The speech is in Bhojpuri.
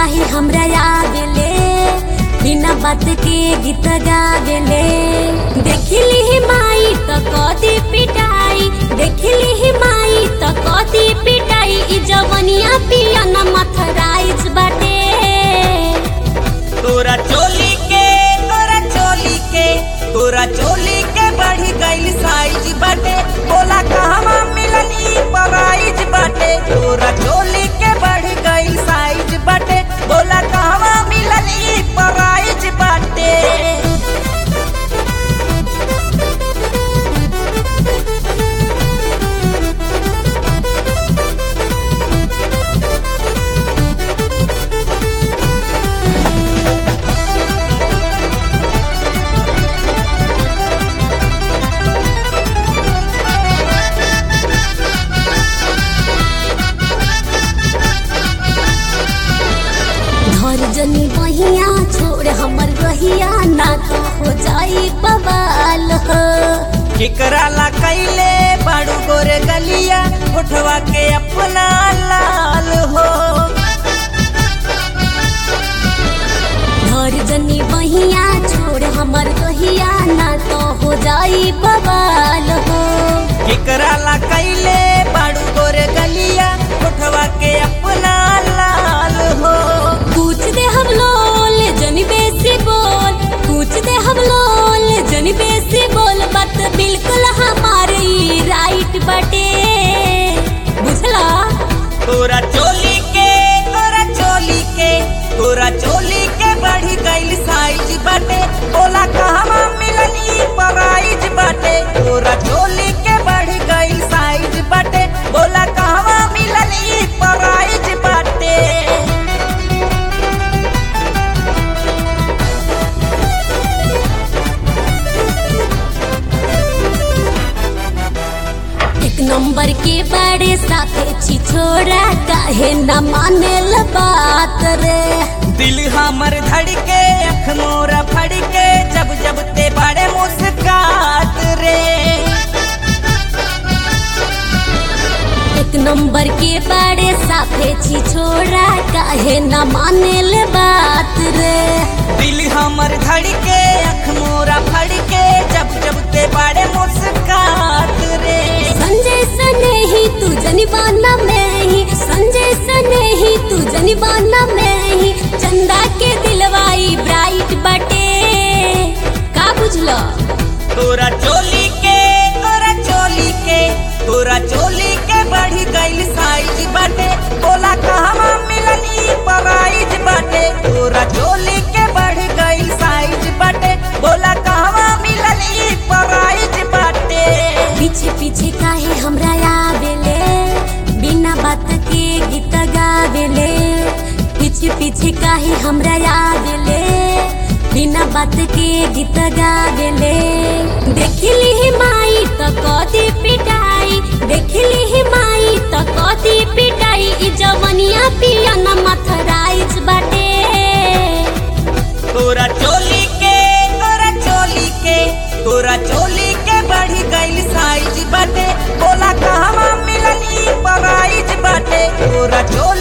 काहे हमरा आवेले बिना बात के गीत गावेले देखली ही माई त कदी पिटाई देखली ही माई त कदी पिटाई ई जवनिया पिया न मथराइज बाटे तोरा चोली के तोरा चोली के तोरा चोली के बढ़ी गइल साइज बाटे बोला कहवा मिलनी प्राइज बाटे तोरा चोली के बढ़ी गइल साइज बाटे बोला कहवा मिलनी प्राइज बाटे घर जनी बहिया छोड़ हमर रहिया ना तो हो जाई बवाल हो केकरा ला कैले बाड़ू गोरे गलिया उठवा के अपना लाल हो घर जनी बहिया छोड़ हमर रहिया ना तो हो जाई बवाल हो केकरा ला कैले बाड़ू गोरे गलिया उठवा के अपना लाल हो पूछ दे हम लोल जनी बेसी बोल पूछ दे हम लोल जनी बेसी बोल बात बिल्कुल हमारी राइट बटे बुझला तोरा चोली के तोरा चोली के तोरा चोली के बढ़ी गइल साइज बाटे बोला कहवा मिलनी प्राइज बाटे तोरा चोली के बढ़ी गइल साइज बाटे बोला कहवा मिलनी प्राइज बाटे एक नंबर के बड़े साथे छिछोरा काहे न मानेल बात रे दिल हमर धड़के अख मोरा फड़के जब जब ते बड़े मुस्कात रे एक नंबर के बड़े साथे छिछोरा काहे न मानेल बात रे दिल हमर धड़के अख मोरा फड़के जब जब ते बड़े मुस्कात रे संजय सने ही तू जनिबाना में ही संजय सने ही तू जनिबाना में ही चंदा के दिलवाई ब्राइट बटे का बुझलो तोरा चोली के तोरा चोली के तोरा चोली के बढ़ी गइल साइज बाटे बोला कहवा मिलनी प्राइज बाटे तोरा चोली के बढ़ी गइल साइज बाटे बोला कहवा मिलनी प्राइज बाटे पीछे पीछे काहे हमरा आवेले बिना बात के गीत गावेले पीछे पीछे काहे हमरा आवेले बिना बात के गीत गावेले देखली ही माई त कदी पिटाई देखली ही माई त कदी पिटाई ई जवनिया पिया न मथराइज बाटे तोरा चोली के तोरा चोली के तोरा चोली के बढ़ी गइल साइज बाटे बोला कहवा मिलनी प्राइज बाटे तोरा चोली